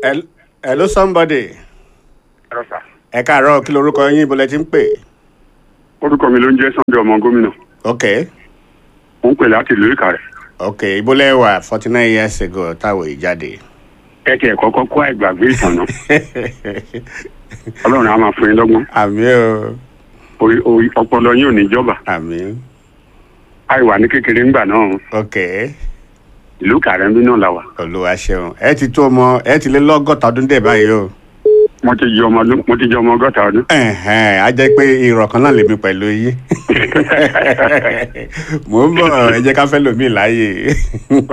Hel- hello somebody ẹ̀rọ sà. ẹ káàárọ̀ kí lorúkọ yín ibo lẹ ti ń pè orúkọ mi ló ń jẹ́ Sunday ọmọ gómìnà ok ó ń pè láti ìlú Ìkàrẹ́. ok ibo lẹ wà forty nine years ago táwọn yìí jáde ẹ tiẹ̀ kọ́kọ́ kó àìgbàgbé ìtàn náà ọlọ́run á máa fún yín lọ́gbọ́n àmì o Orí- orí- ọpọlọ yín ò ní jọba àmì àìwà ní kékeré ńgbà náà ok ìlú Ìkàrẹ́ ń bí náà la wà. olúwa ṣeun ẹ ti tó ọmọ ẹ ti lé lọ́gọ́ta ọdún dé báyìí o mo ti jẹ ọmọ ọdún mo ti jẹ ọmọ ọgọ́ta ọdún. ẹ̀hẹ́n, á jẹ́ pé irọ́ kan náà lèmi pẹ̀lú yín mò ń bọ̀ ẹ jẹ́ ká fẹ́ lòmíì láàyè